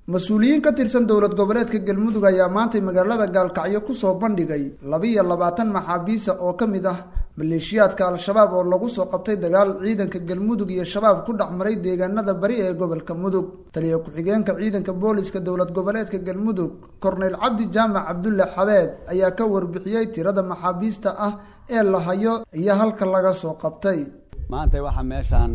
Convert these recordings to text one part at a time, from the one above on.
mas-uuliyiin ka tirsan dowlad goboleedka galmudug ayaa maantay magaalada gaalkacyo kusoo bandhigay labiiyo labaatan maxaabiisa oo ka mid ah maleeshiyaadka al-shabaab oo lagu soo qabtay dagaal ciidanka galmudug iyo shabaab ku dhex maray deegaanada bari ee gobolka mudug taliya ku-xigeenka ciidanka booliska dowlad goboleedka galmudug korneyl cabdi jaamac cabdulle xabeeb ayaa ka warbixiyey tirada maxaabiista ah ee la hayo iyo halka laga soo qabtay maanta waxaa meeshaan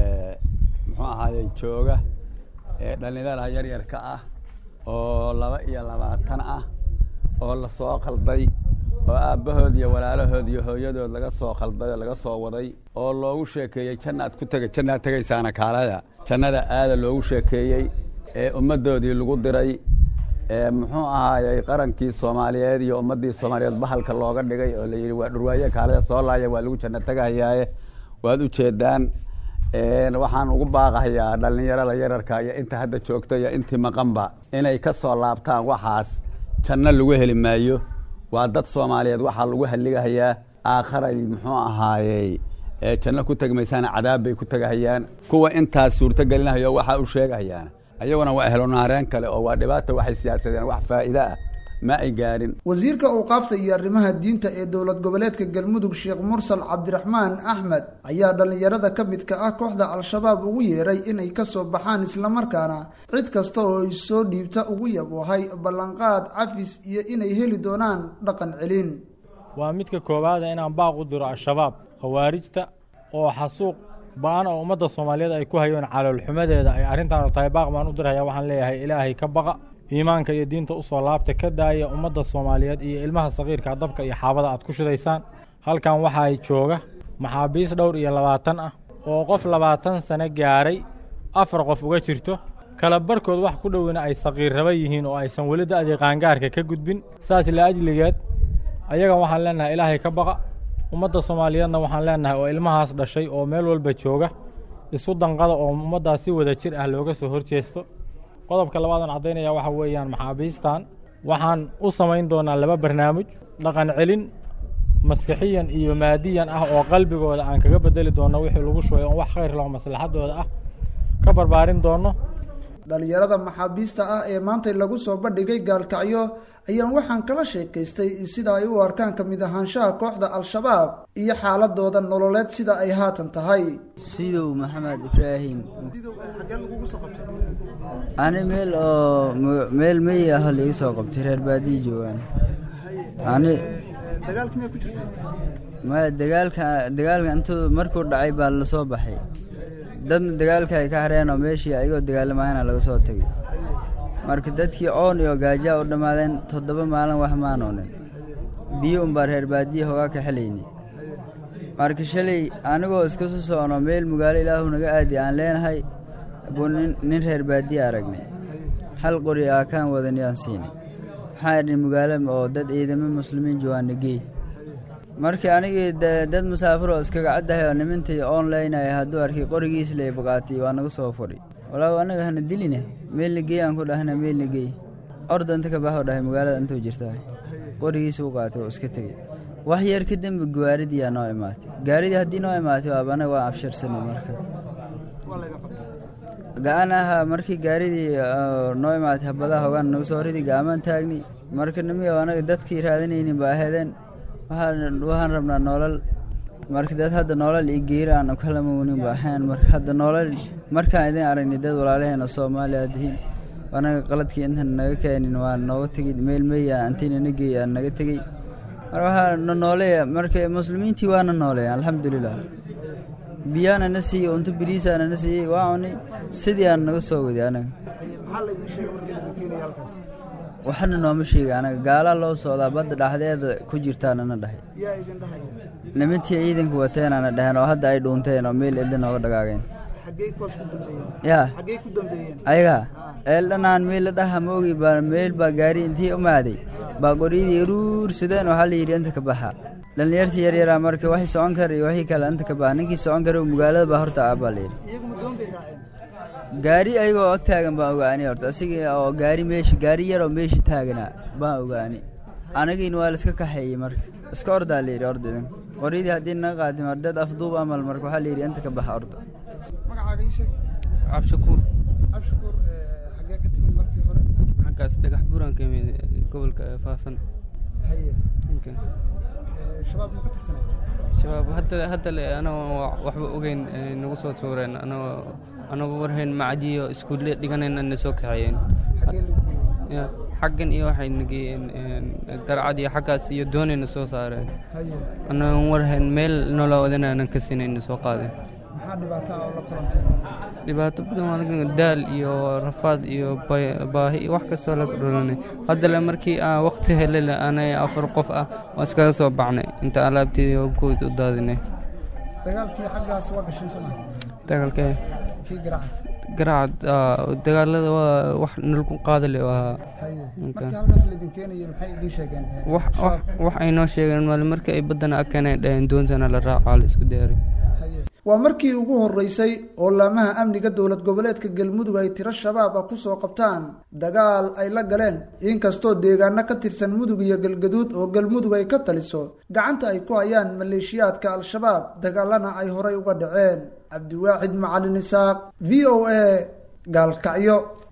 muxuu ahaaye jooga dhalinyarada yaryarka ah oo laba iyo labaatan ah oo lasoo qalday oo aabbahood iyo walaalahood iyo hooyadood laga soo qalday oo laga soo waday oo loogu sheekeeyey jannaad ku tega jannaad tegaysaana kaalada jannada aada loogu sheekeeyey ee ummaddoodii lagu diray muxuu ahaayey qarankii soomaaliyeed iyo ummaddii soomaaliyeed bahalka looga dhigay oo layidhi waa dhurwaaye kaalada soo laaya waa lagu janno tegahayaaye waad u jeedaan waxaan ugu baaqahayaa dhallinyarada yararka iyo inta hadda joogta iyo intii maqanba inay ka soo laabtaan waxaas janno lagu heli maayo waa dad soomaaliyeed waxaa lagu halligahayaa aakharay muxuu ahaayey janno ku tegmaysaana cadaab bay ku tegahayaan kuwa intaas suurto gelinahayo waxaa u sheegahayaan ayaguna waa ehlonaareen kale oo waa dhibaata waxay siyaasadeen wax faa'iide ah ma ay gaadhin wasiirka awqaafta iyo arrimaha diinta ee dowlad goboleedka galmudug sheekh mursal cabdiraxmaan axmed ayaa dhallinyarada ka midka ah kooxda al-shabaab ugu yeeray inay ka soo baxaan islamarkaana cid kasta oo isoo dhiibta ugu yaboohay ballanqaad cafis iyo inay heli doonaan dhaqan celin waa midka koowaada inaan baaq u diro al-shabaab khawaarijta oo xasuuq ba-an oo ummadda soomaaliyeed ay ku hayoon caloolxumadeeda ay arrintaanu tahay baaq baan u dirhayaa waxaan leeyahay ilaahay ka baqa iimaanka iyo diinta usoo laabta ka daaya ummadda soomaaliyeed iyo ilmaha sakiirka dabka iyo xaabada aad ku shidaysaan halkan waxaa jooga maxaabiis dhowr iyo labaatan ah oo qof labaatan sano gaaray afar qof uga jirto kala barkood wax ku dhowina ay sakiir raba yihiin oo aysan weli da'dii qaangaarka ka gudbin saas laajligeed ayagan waxaan leenahay ilaahay ka baqa ummadda soomaaliyeedna waxaan leenahay oo ilmahaas dhashay oo meel walba jooga isu danqada oo ummaddaas si wada jir ah looga soo horjeesto qodobka labaadaan caddaynaya waxa weeyaan maxaabiistan waxaan u samayn doonaa laba barnaamij dhaqan celin maskixiyan iyo maadiyan ah oo qalbigooda aan kaga bedeli doonno wixii lagu shubay oon wax khayr laho maslaxadooda ah ka barbaarin doonno dhalinyarada maxaabiista ah ee maantay lagu soo bandhigay gaalkacyo ayaan waxaan kala sheekaystay sida ay u arkaan ka mid ahaanshaha kooxda al-shabaab iyo xaaladooda nololeed sida ay haatan tahay sidow maxamed ibraahim ani meel oo meel meyi ah laiga soo qabtay reer baadiyi joogaan ani maya dagaalka dagaalka intuu markuu dhacay baa lasoo baxay dadna dagaalka ay ka hareen oo meeshii ayagoo dagaalamaana laga soo tegay marka dadkii oon iyo gaajaa u dhammaadeen toddoba maalin wax maanoonin biyo unbaa reer baadiya hogaa ka xelayni marka shalay anigoo iska soo socno meel magaalo ilaahu naga aadi aan leenahay buu nin reer baadiya aragnay hal qori aa kaan wadan yaan siinay waxaan idhi magaalo oo dad ciidamo muslimiin joogaana geey markii anigii dad musaafir oo iskaga caddahay oo nimintii onlinaya hadduu arkay qorigiis lay baqaatay waa naga soo fudhi walaaw anaga hana diline meelna geey aan ku dhahna meelna geey orda inta ka baxoo dhahay magaalada intuu jirtaa qorigiis u qaatay oo iska tegey wax yar ka dembe gaaridiyaa noo imaatay gaaridii haddii noo imaatay waaba anaga waa absharsanay marka ga-an ahaa markii gaaridii noo imaatay habadaha hogaan naga soo ridi ga-amaan taagni marka nimiyo anaga dadkii raadinaynin ba aheedeen waxaan rabnaa noolal marka dad hadda noolal iyo geeri aan kalama wnin ba ahayn marka hadda noolal markaan idin aragnay dad walaalaheena soomaaliya dihiin anaga qaladkii intan naga keenin waa nooga tegey meel meya antinana geey aan naga tegey mar waxaa na nooleeya marka muslimiintii waana nooleeya alxamdulilah biyaana na siiyey unto biriisaana na siiyey waa cunay sidii aan naga soo waday anaga waxna nooma sheega anaga gaalaa loo socdaa badda dhaxdeeda ku jirtaanana dhahay nimintii ciidanka wateenana dhaheen oo hadda ay dhuunteen oo meel elda nooga dhagaageen ya ayaga eeldhanaan meel la dhaha moogi baa meel baa gaari intii umaaday baa qoryadii ruursadeen waxaa layidhi inta ka baxa dhallinyartii yaryaraa marka waxay socon kara iyo waxii kale inta ka baxa ninkii socon kara magaalada baa horta ah baa layidhi gaari ayagoo ag taagan baan ogaani horta asiga oo gaari meesha gaari yaroo meesha taaganaa baan ogaani anagiina waa laiska kaxeeyey marka iska ordaa layidhi orda idinka qoryadii haddii naga qaati mar dad afduub amal marka waxaa layidhi inta ka baxa orda magacaaga ii sheeg cabshakuur abshakuur xagee ka timid markii gobolkaas dhagax buuraan ka imid gobolka faafan haye Okay. Eh, shabaab ma ka tirsanay shabaab hadda hadda le anagoo waxba ogeyn ay nagu soo tuureen anagoo anagoo warhayn macadiyo iskuulle dhiganayna na soo kaxeeyeen xagee lagu geeyey Ya, xaggan iyo waxay nageeyeen garcad iyo xaggaas iyo doonayna soo saareen haye anagoon warhayn meel noloa wadanaanan ka sinayna soo qaadeen maxaa dhibaato ah oo la kulantay dhibaato badan waa laga daal iyo rafaad iyo bay- baahi iyo wax kastoo laga dhulanay haddale markii aan waqti helele anay afar qof ah waa iskaga soo baxnay inta alaabteedii oo guud u daadinay dagaalkii xaggaas waa gashay soo maa dagaalkee kii garacad garacad ah, dagaalada waa wax nalku qaadale waa haye Okay. markii halkaas laydin keenayay maxay idiin sheegeen Eh, wax wax shabaab? wax ay noo sheegeen maali markii ay baddana akeenay dhaheen doontana la raacaa la isku diyaaray Haye. waa markii ugu horeysay oo laamaha amniga dowlad goboleedka galmudug ay tiro shabaab ah kusoo qabtaan dagaal ay la galeen inkastoo deegaano ka tirsan mudug iyo galgaduud oo galmudug ay ka taliso gacanta ay ku hayaan maleeshiyaadka al-shabaab dagaalana ay horay uga dhaceen cabdiwaaxid macalin isaaq v o a gaalkacyo